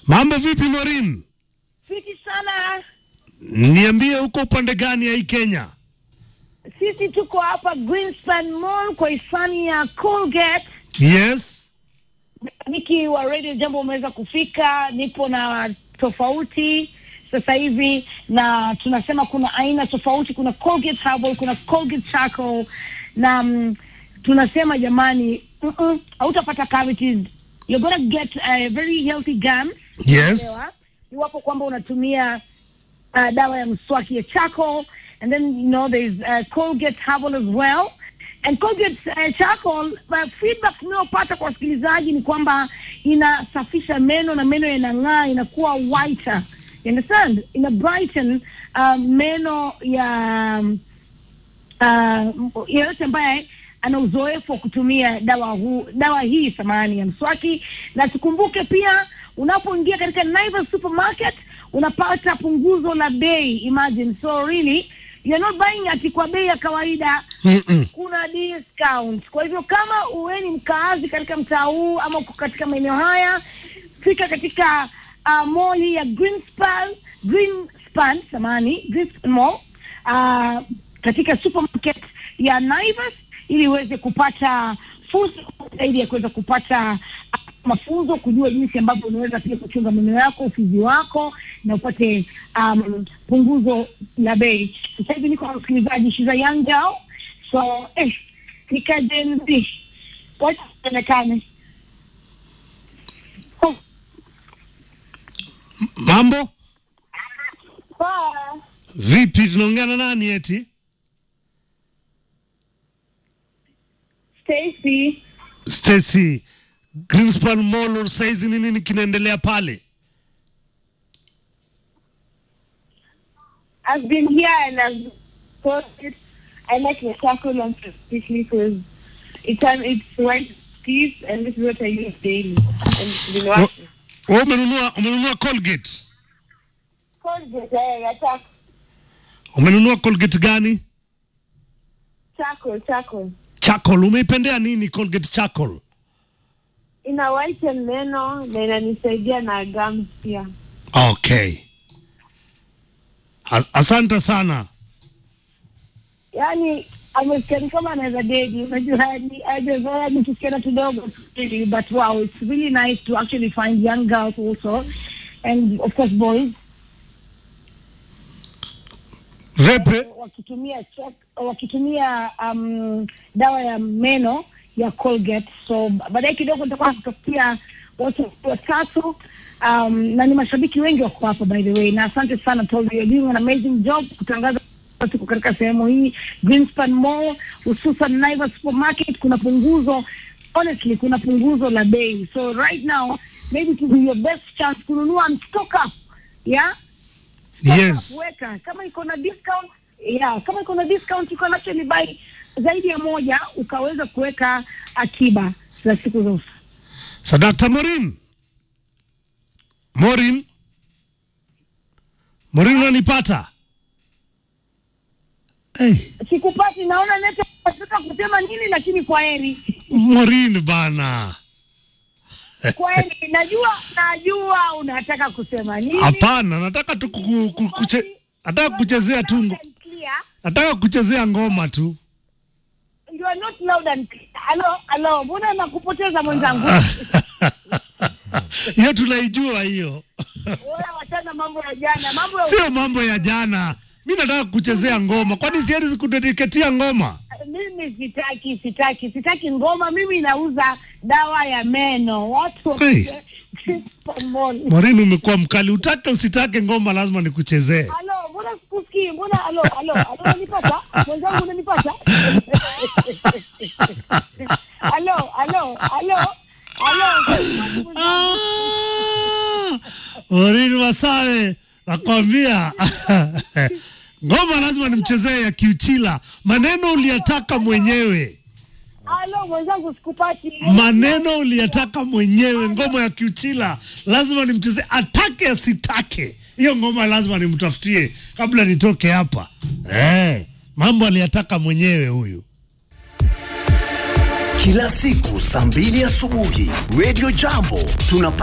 Mambo vipi Morin? Fiti sana. Niambie uko upande gani ya hii Kenya? Sisi tuko hapa Greenspan Mall kwa hisani ya Colgate. Yes. Miki wa Radio Jambo umeweza kufika, nipo na tofauti sasa hivi, na tunasema kuna aina tofauti, kuna Colgate Herbal, kuna Colgate Charcoal na mm, tunasema jamani, mm-mm, hautapata cavities, you're gonna get a very healthy gum. Yes. Unaelewa? Iwapo kwamba unatumia uh, dawa ya mswaki ya charcoal and then you know there's uh, Colgate Herbal as well and Colgate uh, charcoal uh, feedback tunayopata kwa wasikilizaji ni kwamba inasafisha meno na meno yanang'aa inakuwa whiter you understand ina brighten uh, meno ya um, uh, yeyote ambaye ana uzoefu wa kutumia dawa huu dawa hii samani ya mswaki na tukumbuke pia unapoingia katika Naivas supermarket unapata punguzo la bei imagine so really you're not buying ati kwa bei ya kawaida Mm-mm. kuna discount kwa hivyo kama uwe ni mkaazi katika mtaa huu ama uko katika maeneo haya fika katika uh, mall hii ya Greenspan Greenspan samani Greenspan Mall uh, katika supermarket ya Naivas ili uweze kupata fursa zaidi ya kuweza kupata uh, mafunzo kujua jinsi ambavyo unaweza pia kuchunga meno yako ufizi wako na upate um, punguzo la bei sasa hivi niko na msikilizaji shiza young girl so eh, nikajenzi wacha ionekane oh, Mambo poa. vipi? Tunaongea na nani eti? Stacy Stacy, Greenspan Mall saizi ni nini kinaendelea pale? I've been here and I've thought it. I like the charcoal one especially because it's um, it's white teeth and this is what I use daily. And it's been working. Wewe umenunua umenunua Colgate? Colgate, eh, attack. Umenunua Colgate gani? Charcoal, charcoal. Charcoal. Umeipendea nini Colgate Charcoal? Ina whiten meno na inanisaidia na gums pia. Okay. A- Asante sana. yani amesikia ni kama anaweza dedi unajua ni ajazoea ni tusikiana kidogo really, but wow it's really nice to actually find young girls also and of course boys Vipi? wakitumia check, wakitumia um, dawa ya meno ya Colgate. So baadaye kidogo nitakuwa kutafutia watu watatu um, na ni mashabiki wengi wako hapa by the way, na asante sana Tolly, you're doing an amazing job kutangaza tuko katika sehemu hii Greenspan Mall, hususan Naivas Supermarket. Kuna punguzo honestly, kuna punguzo la bei, so right now maybe to be your best chance kununua and stock up yeah Yes. weka kama iko na discount yeah, kama iko na discount you can actually buy zaidi ya moja ukaweza kuweka akiba za siku za usa So Dr. Morin. Morin. Morin unanipata? Hey, sikupati naona nete nataka kusema nini lakini kwa heri Morin bana. kwa heri najua najua unataka kusema nini Hapana, nataka tu ku- ku- kuche, nataka kuchezea tu ngo- Loud and clear. nataka kuchezea ngoma tu. You are not loud and clear. Alo, alo, mbona nakupoteza mwenzangu? Hiyo tunaijua hiyo. Wewe wachana mambo ya jana, mambo ya Sio mambo ya jana. Mi nataka kuchezea ngoma. Kwani siwezi kudediketia ngoma? mimi sitaki, sitaki, sitaki ngoma. Mimi nauza dawa ya meno. Watu wa Hey. Pomoni. Morin umekuwa mkali. Utake usitake ngoma lazima nikuchezee. Alo, mbona sikusikii? Mbona alo, alo, alo, unanipata? Mwenzangu unanipata? Alo, alo, alo, alo. Ah! Morin Masawe nakwambia ngoma lazima nimchezee ya kiuchila. Maneno uliyataka mwenyewe, Alo, mwenzangu sikupati. maneno uliyataka mwenyewe. Ngoma ya kiuchila lazima nimchezee, atake asitake. Hiyo ngoma lazima nimtafutie kabla nitoke hapa. Eh, mambo aliyataka mwenyewe huyu. Kila siku saa mbili asubuhi Radio Jambo tunapa